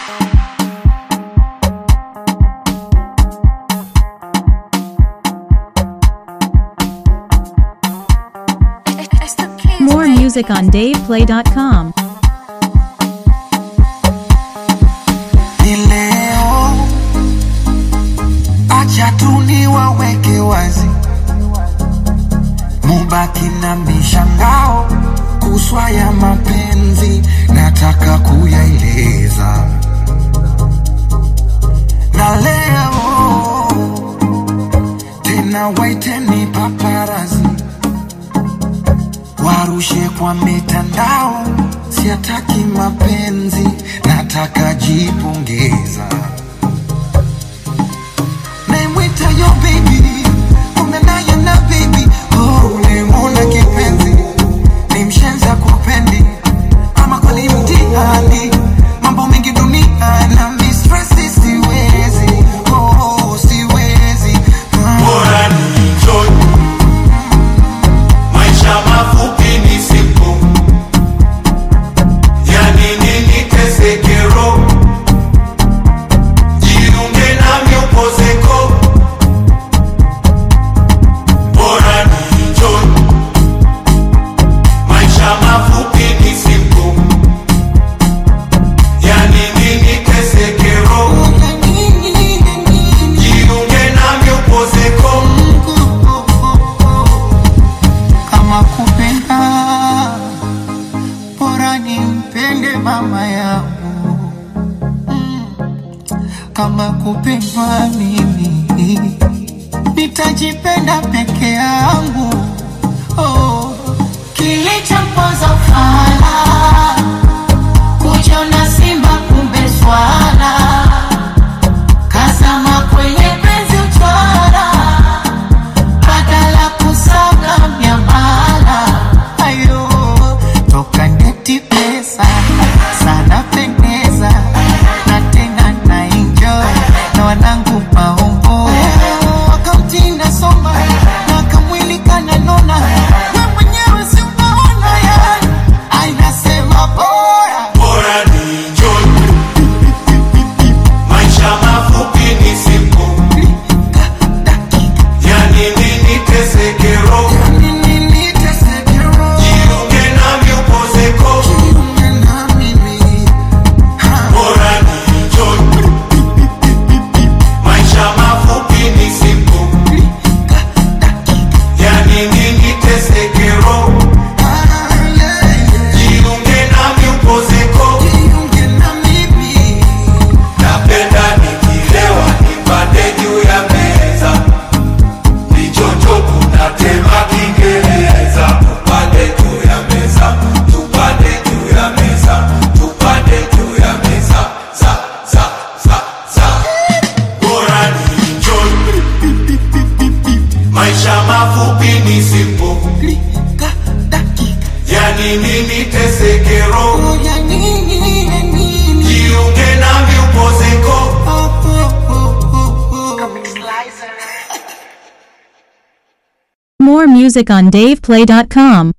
More music on DavePlay.com. ni leo, acha tu niwaweke wazi, mubaki na mishangao kuswa ya mapenzi, nataka kuyaeleza na leo tena, waiteni paparazi warushe kwa mitandao, siataki mapenzi, nataka jipongeza. Naimwita yo baby, kumbe naye na baby, oh, ulimwona kipenzi, ni mshenza kupendi, ama kweli mtihani, mambo mengi dunia na mistresi, siwezi, oh, siwezi ah. Bora ni enjoy. Maisha mafupi ni siku, yani nini teseke roho, jiunge nami upozeko. Bora ni enjoy. Maisha mafupi ni siku, yani nini teseke roho, jiunge nami upozeko. kama kupenda bora nimpende mama yangu Mm. kama kupendwa mimi nitajipenda peke yangu oh. Kilichomponza ufala kujiona simba kumbe swala, kazama kwenye penzi utwara, badala kusaga miamala. ayo toka neti pesa sana pendeza na tena na enjoy na wanangu maombo akaunti nasoma na kamwili kananona we mwenyewe si unaona yani ainasema bora Bora ni enjoy. Maisha mafupi ni siku, yani nini teseke roho, nini nitesekero jiunge nami upozeko. kiume na mimi Bora ni enjoy. Maisha mafupi ni siku, yani nini teseke roho, Ah, yeah, yeah. jiunge nami upozeko. Jiunge na mimi Napenda nikilewa nipande juu ya meza, nichocho kunatema Kiingereza. Tupande juu ya meza, tupande juu ya meza, tupande juu ya meza, za za za za. Bora ni enjoy, maisha mafupi ni simple, lika dakika yani nini teseke roho, ya nini ya nini jiunge nami upozeko. oh, oh, oh, oh, oh. More music on DavePlay.com.